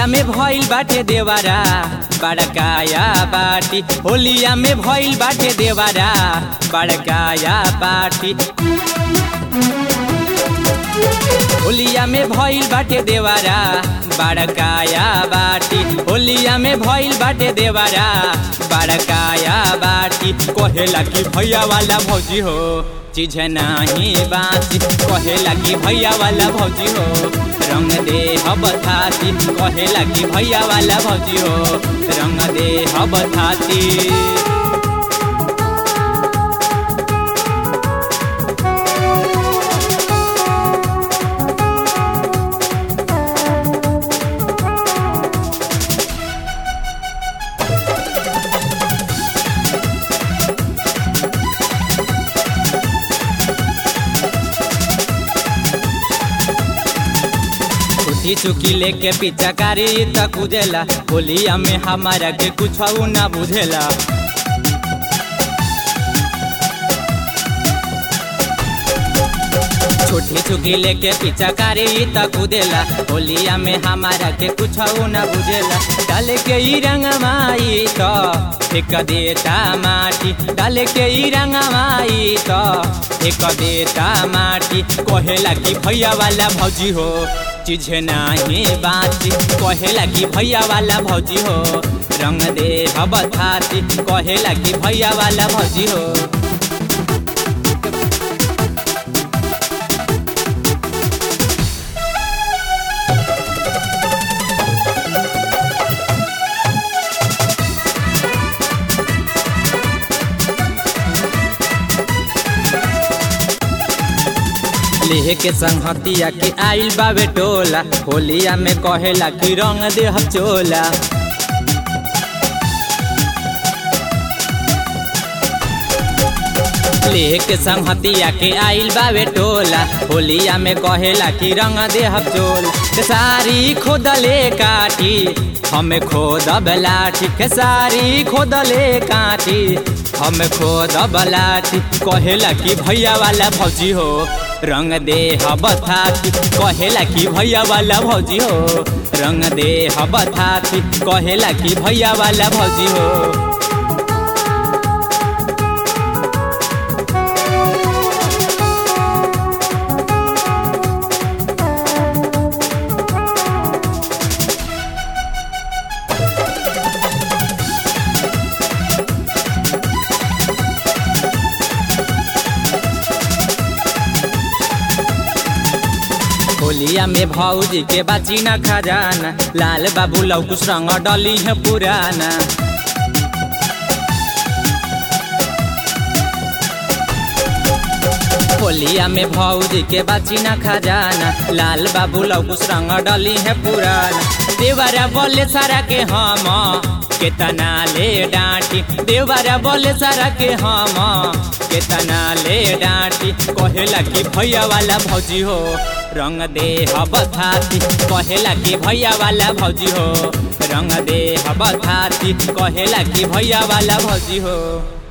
होलिया में भइल बाटे देवारा बड़काया बाटी होलिया में भइल बाटे देवारा बड़काया बाटी होलिया में भइल बाटे देवारा बड़काया बाटी होलिया में भइल बाटे देवारा बड़काया बाटी कहेला कि भैया वाला भौजी हो चीज नाही बाची कहेला कि भैया वाला भौजी हो रंग दे हब थाती कहेला कि भैया वाला भौजी हो रंग दे हब थाती छुट्टी चुकी लेके पीछा कारी तक उजेला होलिया में हमारा के कुछ ना बुझेला छोटी चुकी लेके पीछा कारी तक उदेला होलिया में हमारा के कुछ ना बुझेला डाल के ई रंग माई तो एक देता माटी डाल के ई रंग माई तो एक देता माटी कहेला कि भैया वाला भौजी हो चीज नाही बाची कहेला कि भैया वाला भौजी हो रंग दे हब थाती कहेला कि भैया वाला भौजी हो लेह के संगतिया के आइल बावे टोला होलिया में कहेला कि रंग दे हम चोला लेह के संगतिया के आइल बावे टोला होलिया में कहेला कि रंग दे हम चोल सारी खोदले काटी हमें खोद बलाठी के सारी खोदले काटी हमें खोद बलाठी कहेला कि भैया वाला भौजी हो रंग दे हब थाती कहेला कि भैया वाला भौजी हो रंग दे हब थाती कहेला कि भैया वाला भौजी हो होलिया में भौजी के बाची न खजाना लाल बाबू लौकुश रंग डली है पुराना होलिया में भौजी के बाची न खजाना लाल बाबू लौकुश रंग डली है पुराना देवरा बोले सारा के हम केतना ले डांटी देवरा बोले सारा के हम केतना ले डांटी कहेला कि भैया वाला भौजी हो रंग दे हब थाती कहेला कि भैया वाला भौजी हो रंग दे हब थाती कहेला कि भैया वाला भौजी हो